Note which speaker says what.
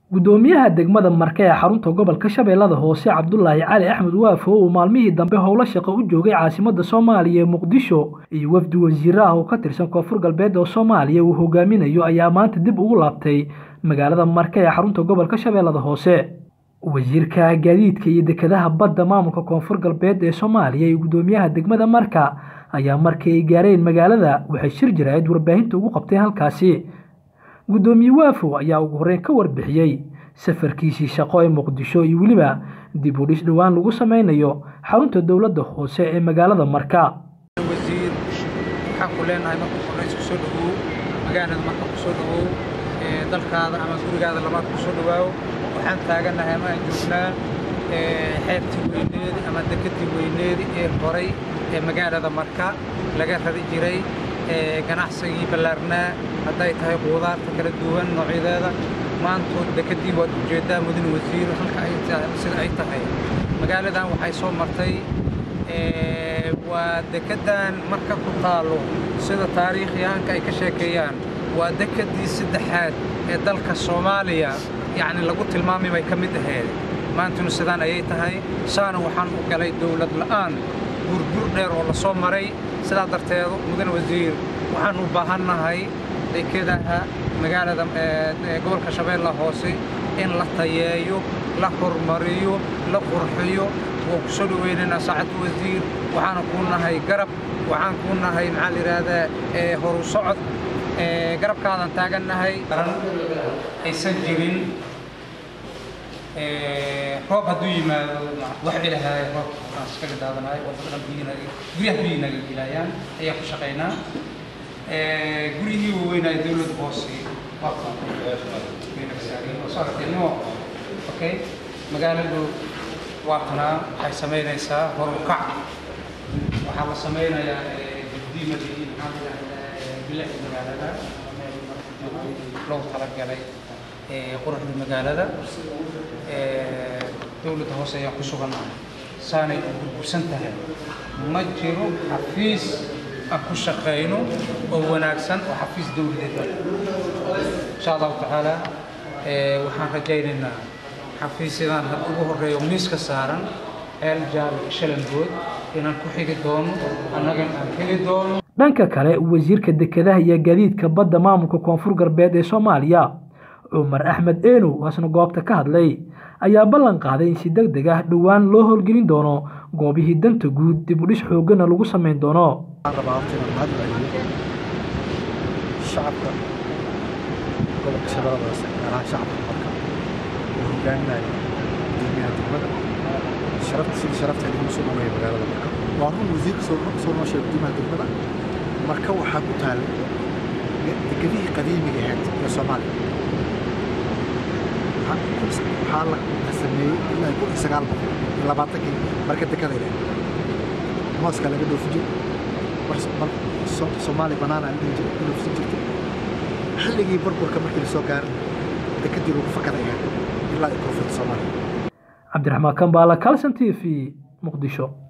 Speaker 1: gudoomiyaha degmada marke ee xarunta gobolka shabeellada hoose cabdulaahi cali axmed waafo uu maalmihii dambe howlo shaqo u joogay caasimada soomaaliya ee muqdisho iyo wafdi wasiire ah oo ka tirsan koonfur galbeed oo soomaaliya uu hogaaminayo ayaa maanta dib ugu laabtay magaalada marke ee xarunta gobolka shabeellada hoose wasiirka gaadiidka iyo dekedaha badda maamulka koonfur galbeed ee soomaaliya iyo gudoomiyaha degmada marka ayaa markii ay gaareen magaalada waxay shir jiraayad warbaahinta ugu qabteen halkaasi gudoomiye waafow ayaa ugu horreyn ka warbixiyey safarkiisii shaqo ee muqdisho iyo weliba dib u dhis dhowaan lagu sameynayo xarunta dowladda hoose ee magaalada marka
Speaker 2: wasiir waxaan ku leenahay marka horreys ku soo dhawow magaalada marka ku soo dhawow dalkaada ama gurigaada labaad ku soo dhawaawo waxaan taagannahay ama aan joognaa xeebtii weyneedi ama dekedii weyneedi ee horay ee magaalada marka laga rari jiray ganacsigii ballaarnaa hadday tahay quudaarta kala duwan noocyadeeda maantood dekedii waad ujeeddaa mudane wasiir halka ay sida ay tahay magaaladan waxay soo martay waa dekeddan marka ku taallo sida taariikhyahanka ay ka sheekeeyaan waa dekedii saddexaad ee dalka soomaaliya yacni lagu tilmaamay bay ka mid ahayd maantuna sidaan ayay tahay saana waxaan u galay dowlad la'aan burbur dheer oo la soo maray sidaa darteed mudane wasiir waxaan u baahannahay dekedaha magaalada gobolka shabeella hoose in la tayeeyo la hormariyo la qurxiyo waan ku soo dhaweynaynaa saacadda wasiir waxaana kuu nahay garab waxaan kuu nahay maxaa la yidhaahdaa horu socod garabkaadan taagannahay aysan jirin roob hadduu yimaado wax ilahay roob aan iskaga daadanahay waddadan biyinaga guryaha biyinaga gilaayaan ayaan ku shaqaynaa guryihii waaweynaayo dowladda hoose waa okay magaaladu waa tanaa waxay samaynaysaa horukac waxaa la samaynayaa dibdiimadii maxaa bilicda magaalada loo talagalay quruxda magaalada dowladda hoose ayaan ku sugannahay saanay u burbursan tahay ma jiro xafiis aan ku shaqayno oo wanaagsan oo xafiis dowladeed insha allahu tacaala waxaan rajaynaynaa xafiisyadan had ugu horreeyo miiska saaran ceel jaale shalangood inaan ku xigi doono annagan aan heli doono
Speaker 1: dhanka kale wasiirka dekedaha iyo gaadiidka badda maamulka koonfur galbeed ee soomaaliya cumar axmed eenow waasna goobta ka hadlay ayaa ballan qaaday in si deg deg ah dhowaan loo howlgelin doono goobihii danta guud dib u dhis xooggana lagu samayn doono
Speaker 3: shacabka gobolka shabeellada hoose gaar ahaan shacabka marka uu hogaaminayo gudoomiyaha degmada sharafta sidii sharafteeda lagu soo dhaweeya magaalada marka waa run wasiirka soo soo noo sheegay gudoomiyaha degmada marka waxaa ku taallay dekedihii qadiimiga ahayd ee soomaaliya waxaa la sameeyey ilaa kun iyo sagaal boqol iyo labaatankii marka dekada ilahay mooska laga dhoofi jiray soomaali banaana la dhihi jiray ku dhoofsan jirtay xilligii burburka markii lasoo gaarin dekedii lagu fakadaya ilaa iyo koonfurta soomaaliya
Speaker 1: cabdiraxmaan kambaala calson t v muqdisho